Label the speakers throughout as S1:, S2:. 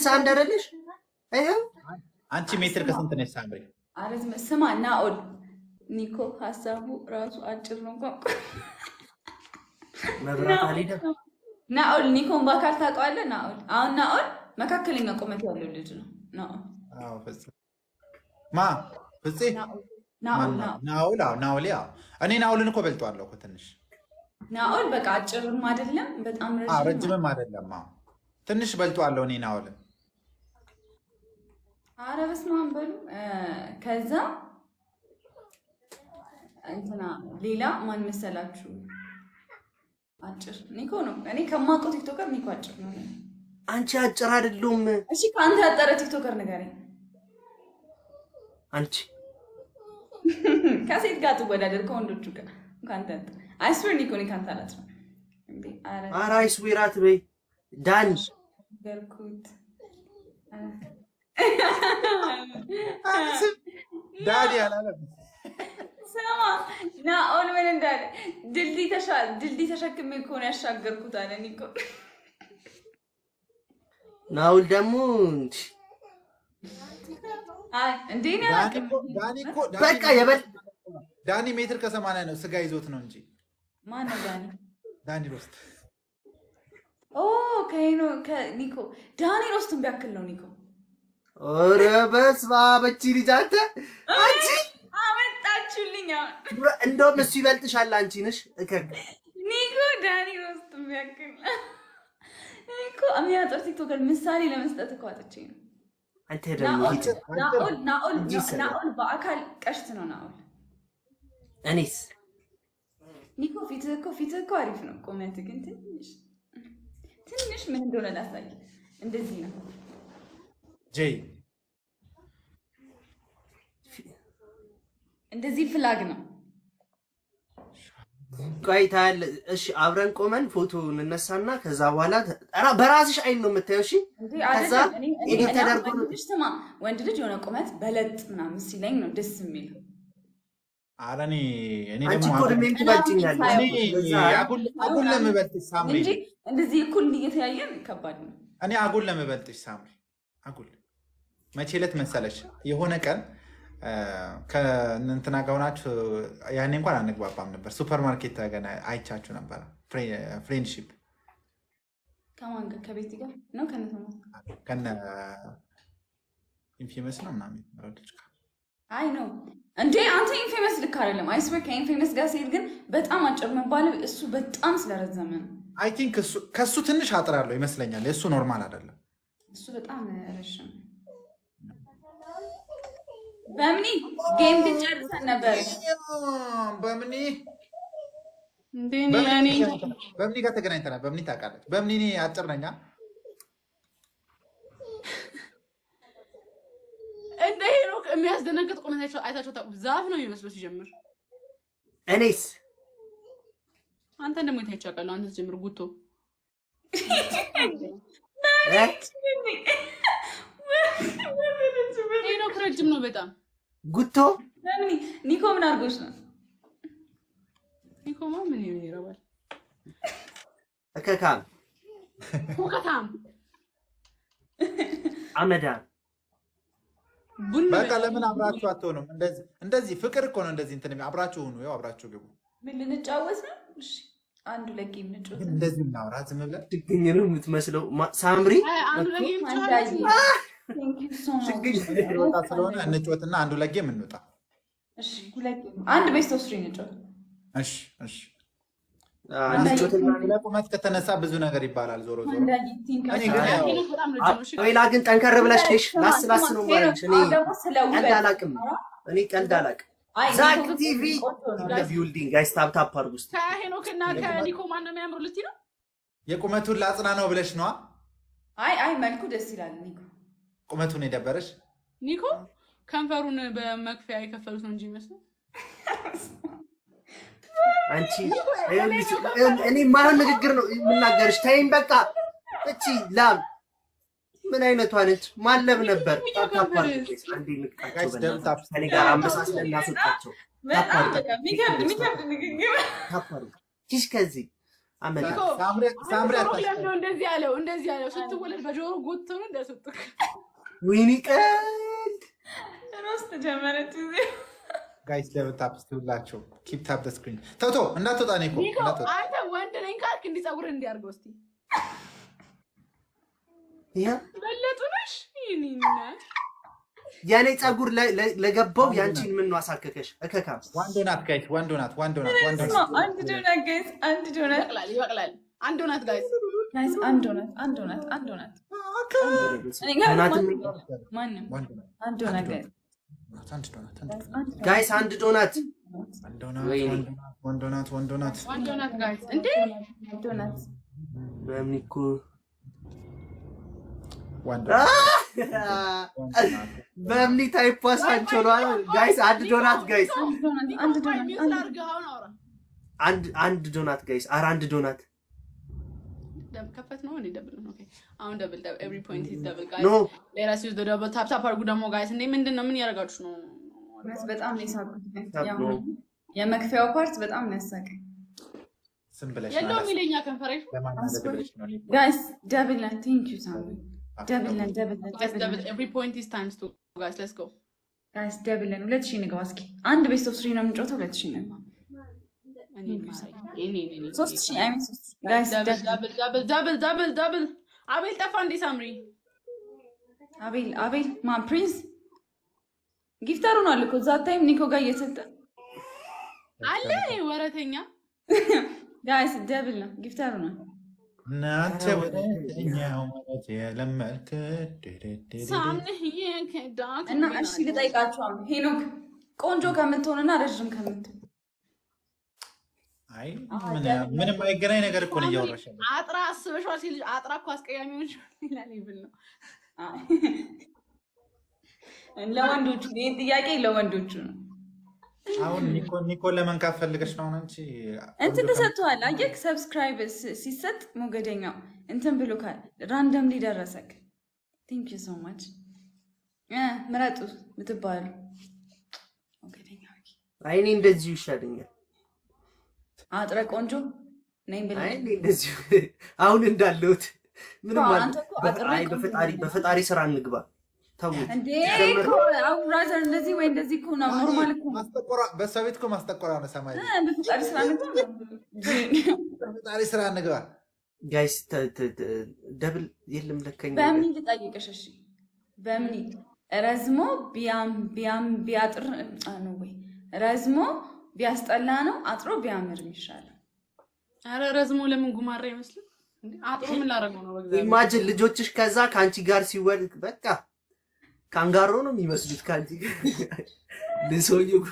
S1: ስልሳ አንድ አይደለሽ? ይኸው
S2: አንቺ ሜትር ከስንት ነሽ ሳምሪ?
S3: ኧረ ዝም በል። ስማ ናኦል ኒኮ ሀሳቡ ራሱ አጭር ነው። ቋንቋ
S1: መብራት አልሄደም።
S3: ናኦል ኒኮን በአካል ታውቀዋለህ? ናኦል አሁን ናኦል መካከለኛ ቁመት ያለው ልጅ ነው። ናኦል
S2: አዎ ፍፄ ማ ፍፄ
S3: ናኦል ናኦል
S2: ማን-
S3: ናኦል
S2: ናኦል አዎ ናኦል ያው እኔ ናኦልን እኮ በልጠዋለሁ እኮ ትንሽ
S3: ናኦል በቃ አጭርም አይደለም በጣም
S2: አዎ
S3: ረጅም
S2: ረጅምም አይደለም አዎ ትንሽ በልጠዋለሁ እኔ ናኦልን
S3: አረ በስመ አብ በሉ እ፣ ከዛ እንትና ሌላ ማን መሰላችሁ? አጭር ኒኮ ነው። እኔ ከማውቀው ቲክቶከር ኒኮ አጭር ነው።
S1: አንቺ አጭር አይደለሁም።
S3: እሺ ከአንተ ያጠረ ቲክቶከር ንገረኝ።
S1: አንቺ
S3: ከሴት ጋር ትወዳደር ከወንዶቹ ጋር ከአንተ ያጠረ አይስዌር ኒኮ እኔ ከአንተ አላት ነው እንዴ? አረ
S1: ኧረ አይስዌራት በይ ዳኒ
S3: ገርኩት
S2: ዳዲ አላለም
S3: ስማ ናኦል ምን እንዳለ ድልድይ ተሻ- ድልድይ ተሸክሜ ከሆነ ያሻገርኩት አለ ኒኮ።
S1: ናውል ደግሞ
S3: አይ እንዴ እኔ
S2: ዳኒ
S3: አላውቅም።
S2: እኮ ዳኒ እኮ ዳኒ
S1: በቃ የበል
S2: ዳኒ ሜትር ከሰማንያ ነው ስጋ ይዞት ነው እንጂ
S3: ማነው ዳኒ?
S2: ዳኒ ሮስት
S3: ኦ ከሄኖ ከኒኮ ዳኒ ሮስትን ቢያክል ነው ኒኮ።
S1: ኧረ በስመ አብ እቺ ልጅ አንተ አንቺ
S3: አመጣችሁልኝ። አሁን
S1: እንደውም እሱ ይበልጥሻል። አንቺ ነሽ እከክ
S3: ኒኮ ዳኒ ሮስትን ቢያክል ኒኮ የሚያጠር ቲክቶከር ምሳሌ ለመስጠት እኮ አጥቼ ነው።
S1: አንተ ደግሞ
S3: ናኦል
S1: ሂድ።
S3: ናኦል ናኦል
S1: እንጂ ይሰራል።
S3: ናኦል በአካል ቀሽት ነው ናኦል።
S1: እኔስ
S3: ኒኮ ፊትህ እኮ ፊትህ እኮ አሪፍ ነው። ቁመት ግን ትንሽ ትንሽ ምን እንደሆነ ላሳይ። እንደዚህ ነው።
S2: ጄይ
S3: እንደዚህ ፍላግ ነው።
S1: ቆይ ታያለህ። እሺ አብረን ቆመን ፎቶ እንነሳና ከዛ በኋላ ተ- ኧረ በራስሽ አይን ነው የምታየው። እሺ
S3: እንዴ
S1: ከዛ
S3: አይደለም። እኔ እኔ
S1: ኤዲት
S3: እኔ
S1: ተደርጎ
S3: አሁን
S1: ነው
S3: ወንድ ልጅ ስማ፣ ወንድ ልጅ የሆነ ቁመት በለጥ ምናምን ሲለኝ ነው ደስ የሚለው።
S2: ኧረ እኔ እኔ
S1: አንቺ
S2: ደግሞ
S1: እኮ እድሜም ትበልጭኛለሽ።
S2: እኔ
S1: ለዛ
S2: አጉል አጉል ለምበልጥሽ ሳምሪ
S3: እንጂ እንደዚህ እኩል እየተያየን ከባድ ነው።
S2: እኔ አጉል ለምበልጥሽ ሳምሪ አጉል መቼ ዕለት መሰለሽ የሆነ ቀን አ፣ ከእንትና ጋር ሆናችሁ ያኔ እንኳን አንግባባም ነበር ሱፐር ማርኬት ገና አይቻችሁ ነበረ ፍሬንድሺፕ
S3: ከማን ጋር? ከቤቲ ጋር ነው ከነሰማ
S2: ከነ ኢንፌመስ ነው ምናምን የሚባለው ልጅ ጋር
S3: አይ ነው እንዴ አንተ ኢንፌመስ ልክ አይደለም። አይስዌር ከኢንፌመስ ጋር ሲሄድ ግን በጣም አጭር መባል እሱ በጣም ስለረዘመ ነው።
S2: አይ ቲንክ ከእሱ ትንሽ አጥራለሁ ይመስለኛል የእሱ ኖርማል አይደለም
S3: እሱ በጣም ረዥም ነው። በምኒ ጌም ግን ጨርሰን ነበር።
S2: በምኒ
S4: እንዴ እኔ እኔ
S2: በምኒ ጋር ተገናኝተናል በምኒ ታውቃለች በምኒ እኔ አጭር ነኛ
S4: እንደ ሄኖክ የሚያስደነግጥ ቁመት አይታቸው ታውቁ? ዛፍ ነው የሚመስለው ሲጀምር።
S1: እኔስ
S4: አንተን ደግሞ የታይቼ አውቃለሁ። አንተ ሲጀምር ጉቶ
S1: እ?
S4: ሄኖክ ረጅም ነው በጣም።
S1: ጉቶ
S3: በምኒ ኒኮ ምን አድርጎች ነው?
S4: ኒኮማ ምን ይሆን ይረባል?
S1: እከካም
S4: ፎከታም
S1: አመዳም
S4: ቡን
S2: በቃ ለምን አብራችሁ አትሆኑም? እንደዚህ እንደዚህ ፍቅር እኮ ነው። እንደዚህ እንትን የሚ- አብራችሁ ሁኑ። ያው አብራችሁ ግቡ።
S3: ምን ልንጫወት ነው? እሺ አንዱ ለጌም
S2: ግን
S3: እንጫወት።
S2: እንደዚህ እናውራ ዝም ብለን
S1: ችግኝ ነው የምትመስለው ማ- ሳምሪ
S4: አይ፣ አንዱ ላይ
S3: አንዳይ
S4: ጫወት
S3: Thank you so much.
S2: ችግኝ ወጣ ስለሆነ እንጫወትና አንዱ ለጌም እንውጣ።
S3: እሺ ሁለት ጌም አንድ ቤስት ኦፍ ትሪ እንጫወት።
S2: እሺ እሺ።
S1: ልጆትና
S2: ስለ ቁመት ከተነሳ ብዙ ነገር ይባላል። ዞሮ ዞሮ
S3: አንዳይ ቲንክ
S2: እኔ ግን ያው
S4: ሄኖክ በጣም ረጅም ነው። እሺ
S1: ሌላ ግን ጠንከር ብለሽ ነሽ። ላስ ላስ ነው ማለች። እኔ
S3: ደግሞ ስለ
S1: ቀልድ
S3: ውበት
S1: አላቅም። እኔ ቀልድ አላቅም።
S3: አይ
S1: ዛክ
S3: ኒኮ ግን
S1: ቲቪ
S3: ቆንጆ ነው።
S1: ኢን ቢልዲንግ ጋይስ ታፕ ታፕ አድርጉ እስኪ።
S4: ከሄኖክ እና ከኒኮ ማን ነው የሚያምሩ ልትይ ነው?
S2: የቁመቱን ላጽና ነው ብለሽ ነዋ።
S3: አይ አይ መልኩ ደስ ይላል ኒኮ።
S2: ቁመቱን የደበረሽ
S4: ኒኮ ከንፈሩን በመክፈያ የከፈሉት ነው እንጂ ይመስላል።
S1: አንቺ ይኸውልሽ፣ እኔ ማን ንግግር ነው የምናገርሽ? ተይኝ በቃ። እቺ ላም ምን አይነቷ ነች? ማለብ ነበር። ታፕ ታፕ አድርጉ ጋይስ። አንዴ ንቅጣቸው
S2: ጋይስ ደብል ታፕ
S1: በእናትህ። ከእኔ ጋር አመሳስለን እናስወጣቸው።
S3: በጣም በቃ የሚከብድ የሚከብድ ንግግር
S1: ታፕ አድርጉ። ሂሽ ከዚህ አመጣ
S4: ኒኮ
S2: ሳምሪ ሳምሪ
S4: ጆሮ
S2: አታስቀኝ።
S4: ለምዶ እንደዚህ ያለው እንደዚህ ያለው ስትወለድ በጆሮ ጎትተው ነው እንዳያስወጡክ።
S1: ወይኔ ቀልድ
S3: ሮስት ጀመረች ጊዜ
S2: ጋይስ ደብል ታፕ እስቲ ሁላችሁ ኪፕ ታፕ ደ ስክሪን ተውቶ እንዳትወጣ ኒኮ
S4: ኒኮ
S2: እንዳትወጣ
S4: አንተ ወንድ ነኝ ካልክ እንዲህ ፀጉር እንዲያርገው እስቲ
S1: ያ
S4: በለጡ ነሽ ይህን እናት
S1: የኔ ፀጉር ለ- ለ- ለገባው ያንቺን ምን ነው አሳከከሽ? እከካ
S2: ዋንዶ ናት ጋይስ ዋንዶ ናት ዋንዶ ናት ዋንዶ ናት
S3: አንድ ዶናት ጋይስ አንድ ዶናት
S4: ይበቅላል ይበቅላል። አንድ እውነት ጋይስ
S3: ጋይስ አንድ ዶናት አንድ ዶናት አንድ ዶናት እኔ ጋር
S1: ዶናትም
S3: ማንም- ማንም
S2: ዋንዶ ናት
S3: አንድ ዶናት ጋይስ
S2: አንድ ዶናት አንድ ዶናት
S3: አንድ
S1: ጋይስ አንድ ዶናት
S2: ዋንዶ ናት
S1: ወይኔ።
S2: ዋንዶ ናት ዋንዶ ናት
S4: አንድ እውነት ጋይስ እንዴ
S3: ዶናት
S1: በምን እኮ
S2: ዋንዶ
S1: አ!
S2: ዋንዶ ናት
S1: በምን ታይፕ ዋሳቸው ነው ጋይስ አንድ ዶናት ጋይስ
S3: አንድ ዶናት
S4: ኒኮ
S3: አንድ
S4: ቆይ
S3: ዶናት
S4: ሚውት
S3: አንድ
S4: ላድርግህ አሁን አውራ
S1: አንድ አንድ ዶናት ጋይስ አረ አንድ ዶናት
S4: ደብ ከፈት ነው እንዴ ደብል ነው ኦኬ አሁን ደብል ደብል ኤቭሪ ፖይንት ኢዝ ደብል
S1: ኖ
S4: ጋይስ ሌላ ሲውዝ ደብል ታፕ ታፕ አድርጉ ደግሞ ጋይስ እንዴ ምንድን ነው ምን እያደረጋችሁ ነው
S3: ጋይስ በጣም ነው የሳቁት
S1: ታብ
S3: ያው
S1: ነው።
S3: የመክፈያው ፓርት በጣም ነው ያሳቀኝ
S2: ስም ብለሽ
S4: የለውም
S2: ማለት
S4: ይለኛ ከንፈሬሽ
S2: ለማናደድ ብለሽ ነው ኒኮ
S3: ጋይስ ደብል ነን ቴንክ ዩ ሳሚ ደብል ነን ደብል ነን
S4: ጋይስ
S3: ደብል
S4: ደብል
S3: ነን
S4: ኤቭሪ ፖይንት ኢዝ ታይምስ ቱ ጋይስ ሌትስ ጎ
S3: ጋይስ ደብል ነን ሁለት ሺህ ንገባ እስኪ አንድ ቤስት ኦፍ ስሪ ነው የምንጫወተው ሁለት ሺህ ንገባ
S4: እኔ ማሳይ እኔ እኔ
S3: ሶስት ሺህ አይ ሚን ሶስት ሺህ ጋይስ
S4: ደብል
S3: ደብል
S4: ደብል ደብል ደብል ደብል ደብል አቤል ጠፋ እንዴ ሳምሪ
S3: አቤል አቤል ማን ፕሪንስ ጊፍተሩ ነው አለ እኮ እዛ ታይም ኒኮ ጋር እየሰጠ
S4: አለ ወረተኛ
S3: ጋይስ ደብል ነው ጊፍተሩ ነው
S2: እናንተ ወደኛው ማለት የለመድክ ድድድድ
S4: ሳምንህ የከዳክ
S3: እና እሺ ልጠይቃችሁ አሁን ሄኖክ ቆንጆ ከምትሆንና ረዥም ከምትሆን
S2: አይ ምን- ምንም አይገናኝ ነገር እኮ ነው እያወራሽ ያለው።
S4: አጥራ አስበሽዋል ሲል አጥራ እኮ አስቀያሚዎች ሌላ ሌብል ነው
S3: ለወንዶቹ ይህን ጥያቄ ለወንዶቹ ነው
S2: አሁን ኒኮ ኒኮን ለመንካት ፈልገሽ ነው አሁን አንቺ
S3: እንትን ተሰጥተዋል አየክ ሰብስክራይብ ስ- ሲሰጥ ሞገደኛው እንትን ብሎ ካል ራንደምሊ ደረሰክ ቴንክ ዩ ሶ ማች ምረጡ ምትባሉ ሞገደኛው
S1: አይ እኔ እንደዚሁ ይሻለኛል።
S3: አጥረ ቆንጆ ነኝ ብለ
S1: አይ እኔ እንደዚሁ አሁን እንዳለሁት ምንም
S3: አዎ፣
S1: አለ
S3: አንተ እኮ አጥሬ
S1: አይ በፈጣሪ በፈጣሪ ስራ እንግባ። ተውት
S3: እንዴ
S1: ጀመረ።
S3: እኮ አውራዘር እንደዚህ ወይ እንደዚህ እኮ ነው ኖርማል እኮ ነው።
S2: ማስጠቆሯ በእሷ ቤት እኮ ማስጠቆሯ ነው ሰማይ
S3: እ፣ በፈጣሪ ስራ ንግባ
S2: ፈጣሪ ስራ እንግባ
S1: ጋይስ ተ- ተ- ተ- ደብል የለም ለከኝ
S3: በምን ልጠይቅሽ? እሺ በምን ረዝሞ ቢያም ቢያም ቢያጥር አ፣ ነው ወይ ረዝሞ ቢያስጠላ ነው አጥሮ ቢያምር የሚሻለው?
S4: አረ ረዝሞ ለምን ጉማራ አይመስልም እንዴ? አጥሮ ምን ላደርገው ነው በእግዚአብሔር
S1: ኢማጅን ልጆችሽ ከዛ ከአንቺ ጋር ሲወልድ በቃ ካንጋሮ ነው የሚመስሉት ከአንቺ ጋር ልሰውዬው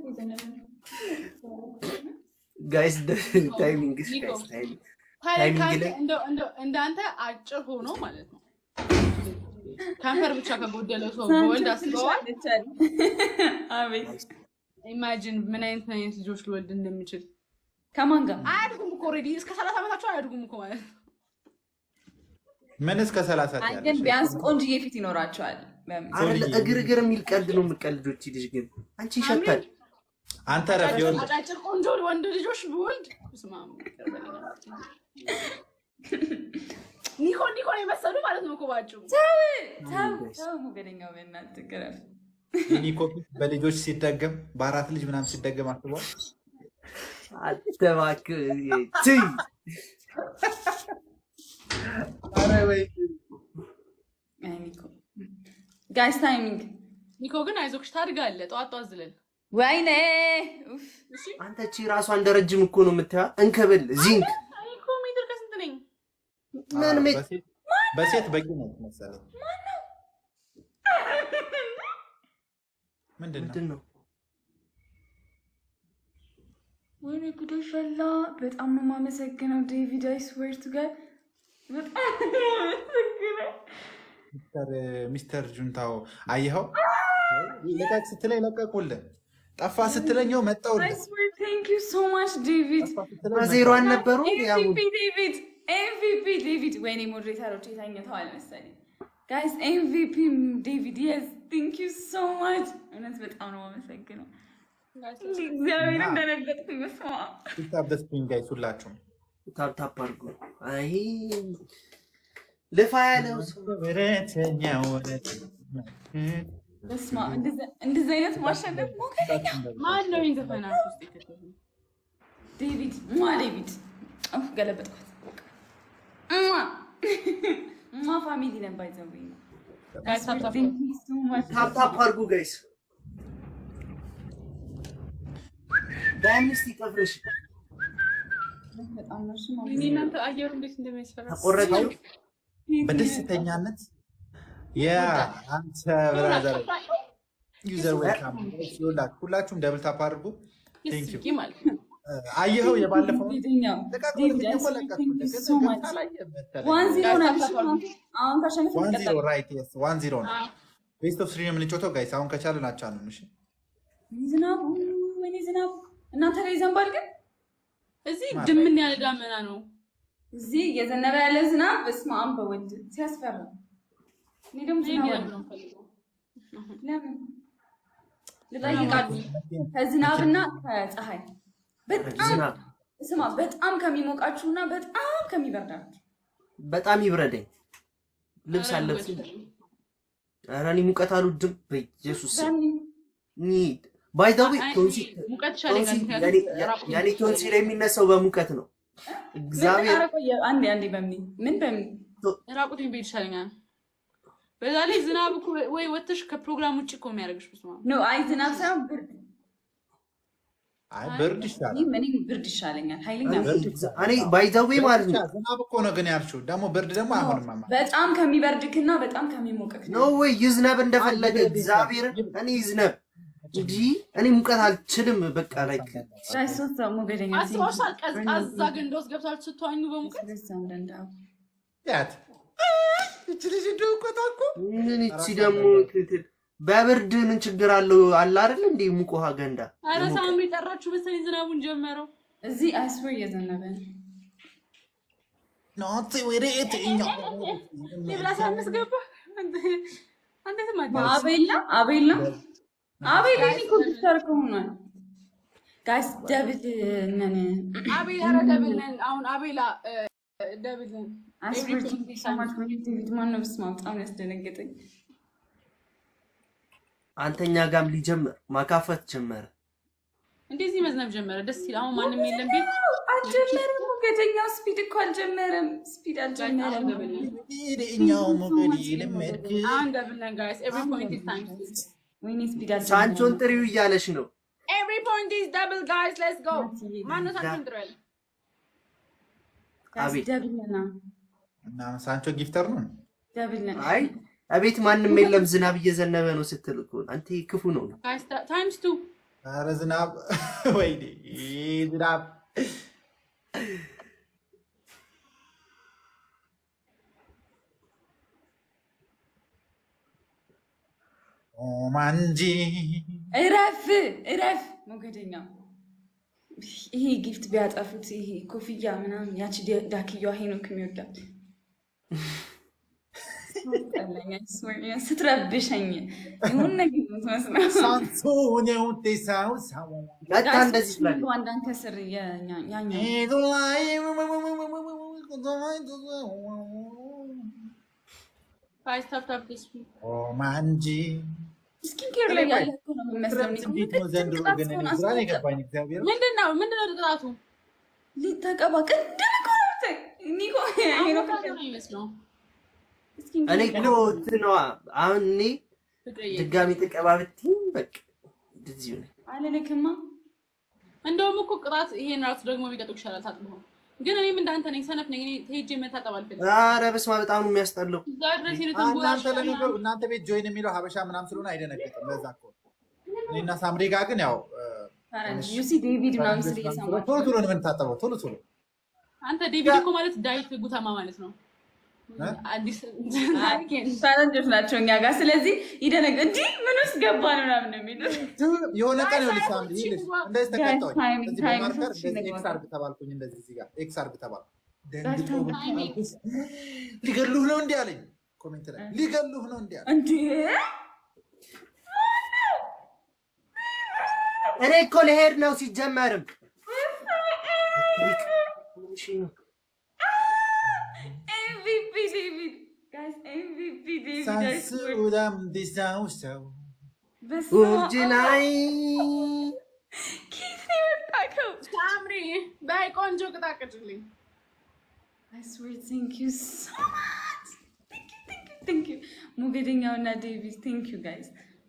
S1: ጋይስ ታይሚንግ ጋይስ ታይሚንግ
S4: ታዲያ
S1: ታይሚንግ
S4: ከአንተ
S1: ላይ-
S4: እንደው- እንደው- እንዳንተ አጭር ሆኖ ማለት ነው ከንፈር ብቻ ከጎደለው ሰው በወልድ አስበዋል
S3: አቤት
S4: ኢማጂን ምን አይነት ምን አይነት ልጆች ልወልድ እንደሚችል
S3: ከማን ጋር
S4: አያድጉም እኮ ኦልሬዲ እስከ ሰላሳ ዓመታቸው አያድጉም እኮ ማለት ነው
S2: ምን እስከ ሰላሳ
S3: አይ ግን ቢያንስ ቆንጅዬ ፊት ይኖራቸዋል። በምን
S1: አይደለ እግር እግር የሚል ቀልድ ነው የምቀልዶች ልጅ ግን አንቺ ይሸታል
S2: አንተ ረፍ ይኸውልህ
S4: አጫጭር ቆንጆ ወንድ ልጆች ብወልድ ስማ ኒኮ ኒኮ ነው የመሰሉ ማለት ነው እኮ ባጭሩ
S3: ተው ተው ሞገደኛው በእናትህ ግረፍ።
S2: ኒኮ ፊት በልጆች ሲደገም በአራት ልጅ ምናምን ሲደገም አስበዋል
S1: አተባክ ትይ ኧረ ወይ
S3: አይ ኒኮ ጋይስ ታይሚንግ
S4: ኒኮ ግን አይዞክሽ ታድጋለህ ጠዋት ጠዋት ዝለል
S3: ወይኔ ኡፍ
S4: እሺ
S1: አንተ ቺ ራሷ እንደ ረጅም እኮ ነው የምታያ እንከብል ዚንክ
S4: እኔ እኮ ሜትር ከስንት ነኝ
S1: ምን ሜ
S2: በሴት- በሴት በቂ ነው መሰለኝ ምንድን ነው
S1: ምንድን ነው
S3: ወይኔ ጉዶሽ ፈላ። በጣም ነው የማመሰግነው ዴቪድ አይ ስዌር ቱ ጋድ በጣም ነው የማመሰግነው።
S2: ሚስተር- ሚስተር ጁንታው አየኸው ልቀቅ ስትለኝ ለቀቁልህ ጠፋ ስትለኛው
S3: አይ
S2: መጣውልህ
S3: ስዌር ቴንክ ዩ ሶ ማች ዴቪድ
S2: ጠፋ ስትለኝ
S1: በዜሮ አልነበሩ ያው
S3: ኤምቪፒ ዴቪድ ኤምቪፒ ዴቪድ ወይኔ ሞዴሬተሮች የተኝተዋል መሰለኝ ጋይስ ኤምቪፒ ዴቪድ የስ ቴንክ ዩ ሶ ማች እውነት በጣም ነው የማመሰግነው እግዚአብሔር እንደነገጥኩኝ በስመ አብ
S2: ፒክታፕ ደስ ጋይስ ሁላችሁም
S1: ታፕታፕ አድርጎ አይ ልፋ ያለው ሰው
S2: ወረተኛ ወረት
S3: በስመ አብ፣ እንደዚ- እንደዚህ አይነት ማሸነፍ ሞገደኛ
S4: ማን ነው ይህን ዘፈናት ውስጥ የከተተው?
S3: ዴቪድ ማ ዴቪድ ኡፍ፣ ገለበጥኳት እማ እማ ፋሚሊ ነን ባይዘው
S4: ጋይስ ታፕ ታፕ
S1: ታፕታፕ አድርጉ ጋይስ። በአምስት ይቀፍርሽ
S3: በጣም ነው እሱ
S4: እኔ እናንተ አየሩ እንዴት እንደሚያስፈራ
S1: ተቆረጠው
S2: በደስተኛነት የአንተ ብራዘር ዩዘር ዌልካም ይኸውላችሁ፣ ሁላችሁም ደብል ታፕ አድርጉ። ቴንክ ዩ።
S4: ስቂ ማለት ነው።
S2: አየኸው የባለፈው
S3: ዴቪድኛው ዴቪድ ሶ ማች ዋን ዚሮ ናቸው አሁን ካሸነፍ
S2: ዋን ዚሮ
S3: ይቀጥላል
S2: ራይት የስ ዋን ዚሮ ነው። ቤስት ኦፍ ስሪ ነው የምንጮተው ጋይስ። አሁን ከቻልን አቻልን። እሺ
S3: ዝናቡ ወይኔ ዝናቡ እናንተ ላይ ይዘንባል ግን
S4: እዚህ ድምን ያለ ዳመና ነው።
S3: እዚህ እየዘነበ ያለ ዝናብ በስመ አብ በወልድ ሲያስፈራ እኔ ደግሞ
S4: እኔ
S3: ዝናብ
S4: እንዲህ
S3: አለ።
S4: ነው የምፈልገው።
S3: ለምን ልጠይቃችሁ ከዝናብና ከፀሐይ በጣም
S1: ዝናብ
S3: ስማ በጣም ከሚሞቃችሁና በጣም ከሚበርዳችሁ
S1: በጣም ይብረደኝ። ልብስ
S4: ኧረ
S1: አለብስ
S4: ሙቀት
S1: ኧረ እኔ ሙቀት አልወድም። በኢየሱስ ስም
S3: በምን
S1: ኒድ ባይ ዘ ዌይ
S4: አይ፣
S1: ቶንሲል
S4: ሙቀት ይሻለኛል።
S1: ቶንሲል
S4: ምክንያቱም
S1: የኔ-
S4: ራቁት
S1: የኔ ቶንሲል የሚነሳው በሙቀት ነው። እግዚአብሔር
S3: ኧረ ቆየ አንዴ አንዴ በምን ምን በምን
S4: ራቁቴን ብሄድ ይሻለኛል። በዛ ላይ ዝናብ እኮ ወይ ወጥተሽ ከፕሮግራም ውጭ እኮ የሚያደርግሽ በስመ አብ።
S3: ኖ አይ ዝናብ ሳይሆን ብርድ
S2: አይ ብርድ ይሻላል።
S3: እኔም እኔም ብርድ ይሻለኛል ኃይለኛ
S2: ብርድ
S1: እኔ ባይ ዘ ዌይ ማለት ነው
S2: ዝናብ እኮ ነው ግን ያልሽው። ደግሞ ብርድ ደግሞ አይሆንም። ማማ
S3: በጣም ከሚበርድክና በጣም ከሚሞቅክ
S1: ኖ ወይ ይዝነብ እንደፈለገ
S2: አይ፣
S1: እግዚአብሔርን እኔ ይዝነብ እንጂ እኔ ሙቀት አልችልም። በቃ ላይ
S3: ራይ ሶስት ሰው ሞገደኛ
S4: አስባሽታል? ቀዝቃዛ ገንዳ ውስጥ ገብታችሁ ስትዋኙ በሙቀት
S2: ያት እች ልጅ እንደው እኮ ታውቁ
S1: ምን እቺ ደግሞ ትትል በብርድ ምን ችግር አለው? አለ አይደል እንዴ ሙቅ ውሃ ገንዳ
S4: ኧረ ሳምሪ ጠራችሁ መሰለኝ ዝናቡን ጀመረው።
S3: እዚህ አይስወር እየዘነበ ነው።
S2: ናት ወሬት እኛ
S4: ሌብላ ሳምስ ገባ አንተ ትማት
S3: አቤላ አቤላ አቤላ እኔ ኮምፒውተር ከሆኗል ጋይስ ደብል ነን
S4: አቤል ኧረ ደብል ነን። አሁን አቤላ እ፣ ደብል ነን።
S3: አይስወር ሰማች ዴቪድ ማነው? በስመ አብ በጣም ያስደነገጠኝ
S1: አንተኛ ጋም ሊጀምር ማካፈት ጀመረ።
S4: እንደዚህ መዝነብ ጀመረ። ደስ ይል። አሁን ማንም የለም ቤት
S3: አልጀመረም። ሞገደኛው ስፒድ እኮ አልጀመረም። ስፒድ
S4: አሁን
S3: አልጀመረም።
S4: ደብል ነን።
S2: እኛው ሞገድ ልመድክ
S4: አሁን ደብል ነን ጋይስ። ኤቭሪ ፖይንት ኢዝ ታይምስ
S3: ወይኔ ስፒድ
S1: ሳንቾን
S3: አልጀመረም።
S1: ጥሪው እያለሽ ነው።
S4: ኤቭሪ ፖይንት ኢዝ ደብል ጋይስ ሌትስ ጎ። ማነው ሳንቾን ጥሩ ያለ?
S3: ጋይስ
S1: አቤት።
S3: ደብል ነን።
S2: እና ሳንቾ ጊፍተር ነው።
S3: ደብል ነን።
S1: አይ እቤት ማንም የለም ዝናብ እየዘነበ ነው ስትል እኮ አንተ ክፉ ነው።
S4: ጋይስ ታይምስ ቱ
S2: ኧረ ዝናብ ወይኔ ዝናብ ኦማንጂ
S3: እረፍ እረፍ ሞገደኛው ይሄ ጊፍት ቢያጠፉት ይሄ ኮፍያ ምናምን ያቺ ዳ- ዳክያዋ ሄኖክ የሚወዳት ጠላኝ፣ I swear። ስትረብሸኝ ይሁን ነገር የምትመስለው
S2: ሳንሶኔው ቴሳው ሳው
S1: መጣ እንደዚህ ስላለ
S3: አንዳንተ ስር የኛ- ያኛው
S2: ሄዱ ላይ
S4: ጋይስ ታፕ ታፕ ዲስ
S2: ኦማንጂ
S3: ስኪን ኬር ላይ ያለ እኮ ነው የሚመስለው። እኔ እኮ
S2: እንዴት ነው ዘንድሮ
S3: ቅጣት
S2: ግን እኔ
S3: ሲሆን
S2: ግራ ነው
S3: አስቆጠ-
S2: የገባኝ እግዚአብሔር
S4: ምንድን ነው ምንድን ነው ቅጣቱ?
S3: ሊተቀባ ቅድም እኮ ነው የምታይ። እኔ እኮ
S4: አሁን
S3: ሄኖክ
S4: ታዲያ ነው የሚመስለው
S3: ስኪን
S1: እኔ
S3: ኬር
S1: እኮ እንትነዋ አሁን እኔ
S4: ፍቅርዬ።
S1: ድጋሚ ተቀባብትኝ በቃ እንደዚሁ ነው።
S3: አልልክማ
S4: እንደውም እኮ ቅጣት ይሄን ራሱ ደግሞ ቢቀጡ ይሻላል ታጥቦ። ግን እኔም እንዳንተ ነኝ፣ ሰነፍ ነኝ። እኔ ሄጄ መታጠብ አልፈልግም።
S1: ኧረ በስመ አብ በጣም ነው የሚያስጠላው።
S4: እዛ ድረስ ሄደህ
S2: እናንተ ለነገሩ እናንተ ቤት ጆይን የሚለው ሀበሻ ምናምን ስለሆነ አይደነግጥም። ለዛ እኮ እኔና ሳምሪ ጋር ግን ያው
S3: ፈረንጅ ዩሲ ዴቪድ ምናምን ስል እየሰማችሁ
S2: ቶሎ ቶሎ ነው የምንታጠበው። ቶሎ ቶሎ
S4: አንተ ዴቪድ እኮ ማለት ዳዊት ጉተማ ማለት ነው።
S2: እ?
S4: አዲስ
S3: ፈረንጆች ናቸው እኛ ጋር። ስለዚህ ይደነግ እንዲህ ምን ውስጥ ገባ ነው ምናምን ነው የሚሉት።
S2: የሆነ ቀን ይኸውልሽ ሳምሪ ይኸውልሽ እንደዚህ ተቀጣሁኝ።
S3: ታይም-
S2: እዚህ
S3: ታይም
S2: በማርከር
S3: ሶስት
S2: እንደዚህ
S3: ነገር
S2: ኤክስ አርግ ተባልኩኝ። እንደዚህ እዚህ ጋር ኤክስ አርግ ተባልኩ።
S3: ታይም-
S2: ደንግጦ ሊገሉህ ነው እንዲህ አለኝ። ኮሜንት ላይ ሊገሉህ ነው እንዲህ አለኝ።
S3: እንዴ
S1: እኔ እኮ ልሄድ ነው ሲጀመርም እሺ ነው
S3: ኤምቪፒ ዴቪድ ጋይስ ኤምቪፒ ዴቪድ I swear.
S2: ሳንሱዳም ዲሳውሰው
S3: በስመ አብ።
S1: ውርጅ ላይ
S3: ከየት ነው የመጣከው?
S4: ሳምሪ በይ ቆንጆ ቅጣቅጭልኝ።
S3: I swear thank you so much. Thank you, thank you, thank you. ሞገደኛው እና ዴቪድ thank you guys.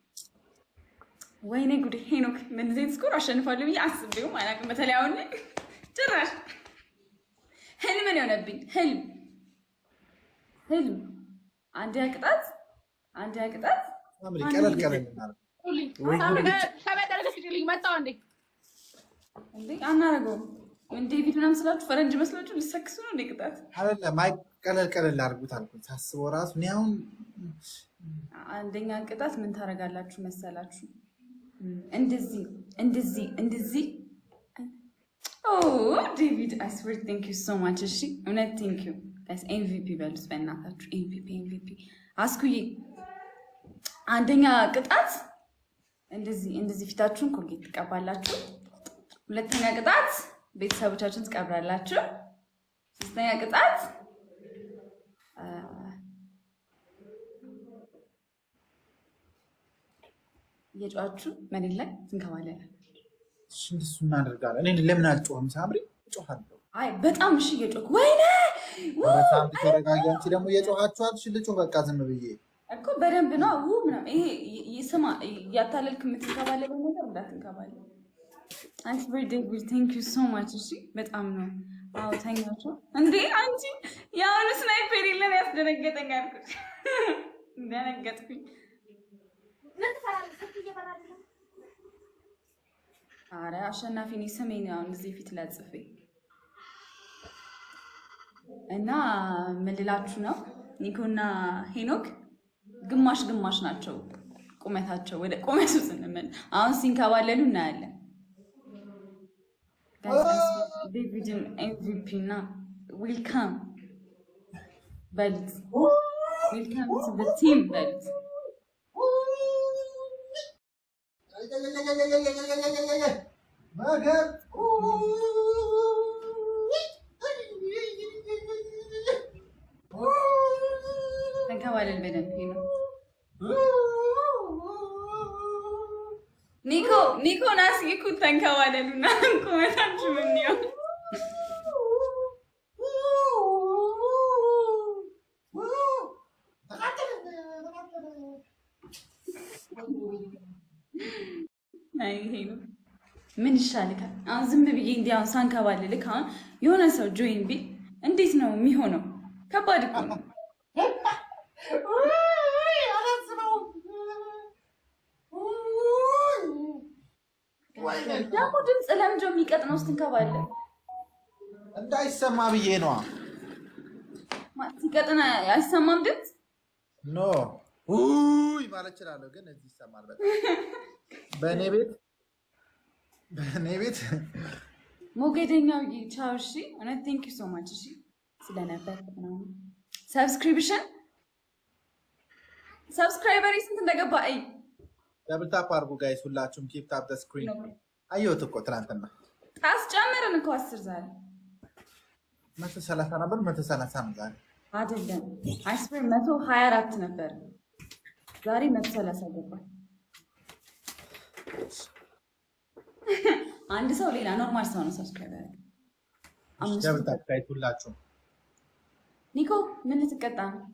S3: ወይኔ ጉድ ሄኖክ በእንደዚህ አይነት ስኮር አሸንፋለሁ ብዬ አስቤውም አላውቅም። በተለይ አሁን ላይ ጭራሽ ህልም ነው የሆነብኝ። ህልም ህልም አንዲያ ቅጣት አንዲያ ቅጣት
S2: ሳምሪ ቀለል ቀለል እናድርግ።
S4: ሁልኝ
S1: ወይ
S4: ሳምሪ
S1: ጉድ።
S4: ከበቀለ ቅጭልኝ መጣው እንዴ
S3: እንዴ አናረገውም። ምን ዴቪድ ምናምን ስላችሁ ፈረንጅ መስላችሁ ልሰክሱ ነው እንዴ ቅጣት?
S2: አይደለም አይ ቀለል ቀለል አድርጉት አልኩኝ። ሳስበው ራሱ እኔ አሁን
S3: አንደኛ ቅጣት ምን ታደርጋላችሁ መሰላችሁ? እንደዚህ እንደዚህ እንደዚህ ኦ ዴቪድ አይ ስዌር ቴንክ ዩ ሶ ማች። እሺ እውነት ቴንክ ዩ ጋይስ። ኤምቪፒ በሉት በእናታችሁ ኤምቪፒ ኤምቪፒ። አስኩዬ አንደኛ ቅጣት እንደዚህ እንደዚህ ፊታችሁን ኮልጌት ትቀባላችሁ። ሁለተኛ ቅጣት ቤተሰቦቻችሁን ትቀብራላችሁ። ሶስተኛ ቅጣት አ፣ እየጮኻችሁ መሬት ላይ ትንከባለላል።
S2: እሺ እንደሱ እናደርጋለን። እኔ ለምን አልጮህም? ሳምሪ እጮሃለሁ።
S3: አይ በጣም እሺ እየጮክ ወይኔ ው!
S2: ኧረ ሳምሪ ተረጋጊ። አንቺ ደግሞ እየጮሃችኋል። እሺ ልጮህ በቃ ዝም ብዬ
S3: እኮ በደንብ ነው ው ምናምን ይሄ ይ- ይ- ስማ እያታለልክ የምትንከባለለው ነገር እንዳትንከባለ አንስ ዴቪድ ቴንክ ዩ ሶ ማች እሺ በጣም ነው አዎ ተኛቸው እንዴ አንቺ የአሁኑ ስናይፐር የለን ያስደነገጠኝ አልኩት ደነገጥኩኝ አረ አሸናፊ እኔ ስሜን አሁን እዚህ ፊት ላይ ጽፌ እና ምን ልላችሁ ነው ኒኮና ሄኖክ ግማሽ ግማሽ ናቸው ቁመታቸው ወደ ቁመቱ ስንመል አሁን ሲንከባለሉ እናያለን ዴቪድን ኤምቪፒ እና ዌልካም በሉት ዌልካም ቱ ቲም በሉት
S2: ነገር
S3: ተንከባለል በደንብ ሄኖክ ኒኮ ኒኮ ናስጊኩ ተንከባለሉና ቁመታችሁ ምን ይሆን አይ ሄኖክ ምን ይሻልካል? አሁን ዝም ብዬ እንዲህ አሁን ሳንከባልልክ አሁን የሆነ ሰው ጆይን ቢል እንዴት ነው የሚሆነው? ከባድ እኮ ነው። ደግሞ ድምፅ ለምንድን ነው የሚቀጥነው ስትንከባለል?
S2: እንዳይሰማ ብዬ ነዋ።
S3: ማ- ሲቀጥን አይሰማም ድምፅ?
S2: ኖ ውይ ማለት እችላለሁ፣ ግን እዚህ ይሰማል በጣም በእኔ ቤት በእኔ ቤት
S3: ሞገደኛው ቻው። እሺ እውነት ቴንክ ዩ ሶ ማች እሺ ስለነበር ምናምን ሰብስክሪፕሽን ሰብስክራይበሪ ስንት እንደገባ አይ
S2: ደብል ታፕ አድርጉ ጋይስ፣ ሁላችሁም ኪፕ ታፕ ደ ስክሪን። አየሁት እኮ ትናንትና
S3: ጣስ ጨመርን እኮ አስር ዛሬ
S2: መቶ ሰላሳ ነበር፣ መቶ ሰላሳ ነው ዛሬ።
S3: አይደለም አይስበር መቶ ሀያ አራት ነበር ዛሬ መቶ ሰላሳ ገባ። አንድ ሰው ሌላ ኖርማል ሰው ነው ሰብስክራይብ ያደረገ። አምስት
S2: ደብል ታፕ ጋይስ፣ ሁላችሁም
S3: ኒኮ ምን ልትቀጣ ነው?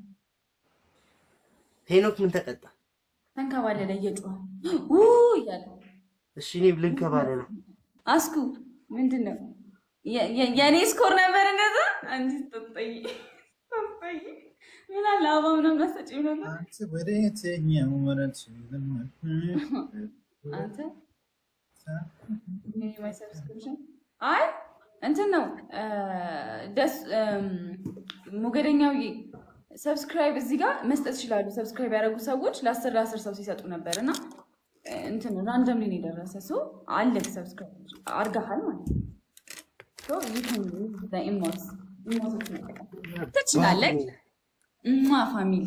S1: ሄኖክ ምን ተቀጣ?
S3: ተንከባለለ እየጮኸ ው እያለ
S1: እሺ እኔም ልንከባለል ነው።
S3: አስኩ ምንድን ነው የ- የ- የእኔ ስኮር ነበር እንደዛ አንቺ ስጠጠይ ስጠጠይ ምን አለ አበባ ምናምን አሰጪው ነበር
S2: አንቺ ወደ የትኛው ወረት
S3: አንተ ምን ማይ ሰብስክሪፕሽን አይ እንትን ነው እ፣ ደስ እም፣ ሞገደኛው ሰብስክራይብ እዚህ ጋር መስጠት ይችላሉ። ሰብስክራይብ ያደረጉ ሰዎች ለአስር ለአስር ሰው ሲሰጡ ነበር እና እ፣ እንትን ራንደም ላይ ነው የደረሰ ሰው አለ ሰብስክራይብ አርጋሃል ማለት ነው። ሶ you can use the emotes ኢሞቶች መጠቀም ትችላለህ። እማ ፋሚሊ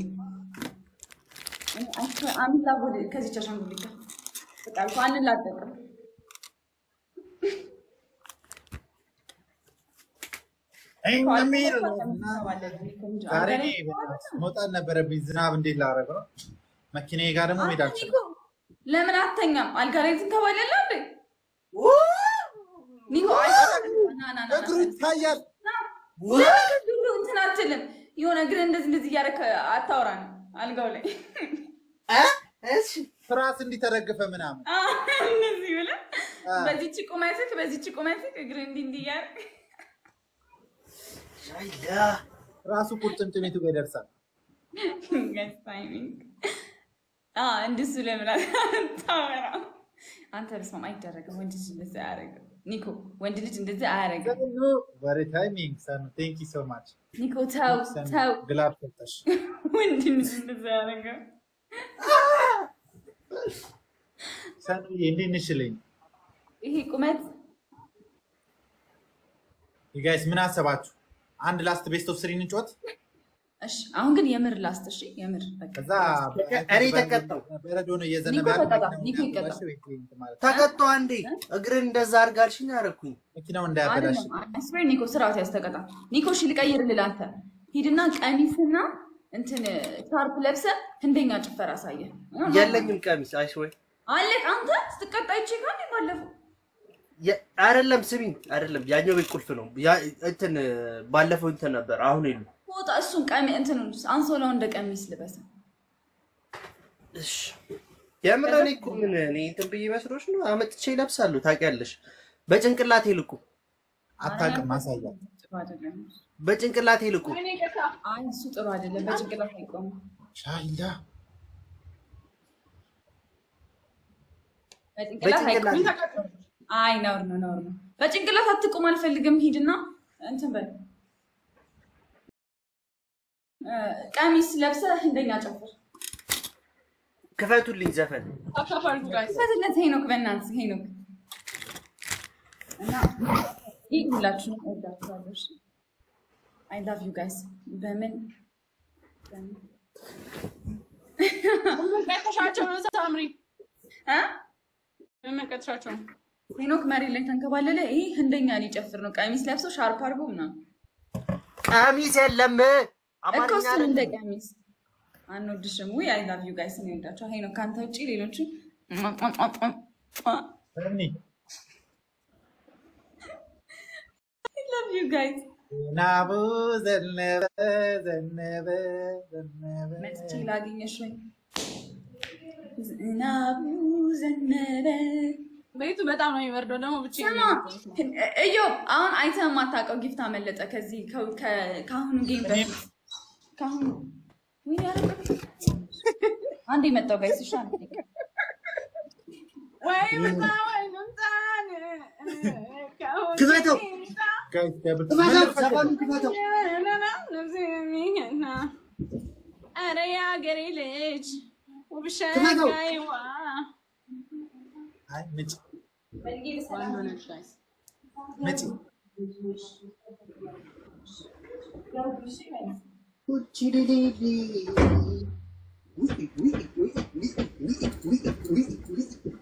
S3: አምላ ከዚች አሻንጉሊት ጋር በቃ እኮ አንላቀቅም።
S2: የሚል ዛሬ እኔ መውጣት ነበረብኝ። ዝናብ እንዴት ላደርገው ነው? መኪናዬ ጋር ደግሞ መሄድ አልችልም።
S3: ለምን አተኛም? አልጋ ላይ ትንከባለለ እንዴ? ኒኮ ና ና ና
S2: እግሩ ይታያል።
S3: ለምን እንትን አትልም? የሆነ እግር እንደዚህ እንደዚህ እያደረክ አታውራ ነው አልጋው ላይ
S1: እሺ
S2: ፍርሃት እንዲተረግፈ ምናምን
S3: እንደዚህ ብለህ በዚህች ቁመትክ በዚህች ቁመትክ እግር እንዲህ እንዲህ እያደረክ
S1: ሻይላ
S2: ራሱ ቁርጭምጭሚቱ ጋር ይደርሳል።
S3: Guys, timing. አዎ፣ እንደሱ ለምን አታወራ? አንተ በስመ አብ አይደረግም። ወንድ ልጅ እንደዚህ አያደርግም። ኒኮ ወንድ ልጅ እንደዚህ አያደርግም።
S2: ቨሪ ታይሚንግ ሰን ቴንክ ዩ ሶ ማች
S3: ኒኮ ተው ተው፣
S2: ግላብ ሰጠሽ።
S3: ወንድ ልጅ እንደዚህ አያደርግም።
S2: ሰንዬ እንዴት ነሽልኝ?
S3: ይሄ ቁመት
S2: ጋይስ ምን አሰባችሁ? አንድ ላስት ቤስት ኦፍ ስሪ እንጫወት።
S3: እሺ፣ አሁን ግን የምር ላስት። እሺ፣ የምር በቃ
S2: ከዛ
S1: እኔ ተቀጣሁ።
S2: በረዶ ነው እየዘነበ
S3: ኒኮ
S2: ያለው።
S3: ተቀጣ፣
S2: መኪናው
S3: ኒኮ ይቀጣ።
S2: እንዳያበላሽ ማለት ነው።
S1: ተቀጦ አንዴ እግርን እንደዛ አድርጋልሽኝ አደረኩኝ።
S2: መኪናው እንዳያበላሽ
S3: አይደለም አስቤር ኒኮ ስርዓት ያስተቀጣ ኒኮ እሺ ልቀይርልህ አንተ ሂድና ቀሚስና እንትን ሻርፕ ለብሰ ህንደኛ ጭፈራ አሳየ
S1: የለኝም ቀሚስ አይሽ ወይ
S3: አለ አንተ ስትቀጣ ይቼ ካል ባለፈው
S1: የ- አይደለም ስሚኝ፣ አይደለም ያኛው ቤት ቁልፍ ነው። ያ እንትን ባለፈው እንትን ነበር፣ አሁን የሉ።
S3: ወጣ እሱን ቀሚ እንትን አንሶላው እንደ ቀሚስ ልበሰ
S1: እሺ የምር እኔ እኮ ምን እኔ እንትን ብዬ መስሎሽ ነው? አመጥቼ ይለብሳሉ። ታውቂያለሽ፣ በጭንቅላቴ ልቁ፣
S2: አታውቅም። ማሳያ
S3: ጥሩ አይደለም
S1: በጭንቅላቴ ልቁ።
S4: እኔ ጌታ
S3: አይ እሱ ጥሩ አይደለም በጭንቅላት አይቆምም
S2: ሻይላ
S3: በጭንቅላት አይቆምም
S4: ምን ተቀጥሎ
S3: አይ ነውር ነው ነውር ነው በጭንቅላት አትቆም አልፈልግም ሂድና እንትን በል እ፣ ቀሚስ ለብሰ ህንደኛ ጨፍር
S1: ክፈቱልኝ ዘፈን
S4: አካፋልኩ ጋይስ
S3: ፈትለት ሄኖክ በእናትህ ሄኖክ እና ይህ ሁላችሁንም እወዳችኋለሁ። አይ ላቭ ዩ ጋይስ። በምን በምን
S4: ምን ቀጥሻቸው ነው ሳምሪ
S3: እ?
S4: ምን ቀጥሻቸው ነው
S3: ሄኖክ መሬት ላይ ተንከባለለ። ይህ ህንደኛ ሊጨፍር ነው። ቀሚስ ለብሶ ሻርፕ አድርጎ ምናምን
S1: ቀሚስ የለም
S3: እኮ
S1: አማርኛ
S3: እሱን እንደ
S1: አይደለም።
S3: ቀሚስ አንወድሽም። ውይ አይ ላቭ ዩ ጋይስ። እኔ እወዳችኋለሁ። ሄኖክ ከአንተ ውጭ ሌሎቹ
S2: ሰኒ
S3: አይ ላቭ ዩ ጋይስ።
S2: ዝናቡ ዘነበ ዘነበ ዘነበ
S3: መጥቼ ላገኘሽ ወይ ዝናቡ ዘነበ
S4: ቤቱ በጣም ነው የሚበርደው ደግሞ ብቻ
S3: ስማ እዮ አሁን አይተህ የማታውቀው ጊፍት አመለጠ። ከዚህ ከ- ከ- ከአሁኑ ጌም በፊት ከአሁኑ ወይኔ ያረቀ አንድ የመጣው ጋይስ እሺ፣ አንዴ
S4: ወይ ምጣ ወይ ምጣን
S1: ክፈተው
S2: ጋይስ ደብል
S1: ክፈተው ዘፈኑን ክፈተው።
S4: ኧረ የአገሬ ልጅ
S1: ክፈተው።
S4: ውብሸጋይዋ
S2: አይ ምጭ
S4: ወንድ ሆነች ጋይስ
S2: ምጭ
S1: ውጭ ሊሊሊ ውይ ውይ ውይ ውይ ውይ ውይ ውይ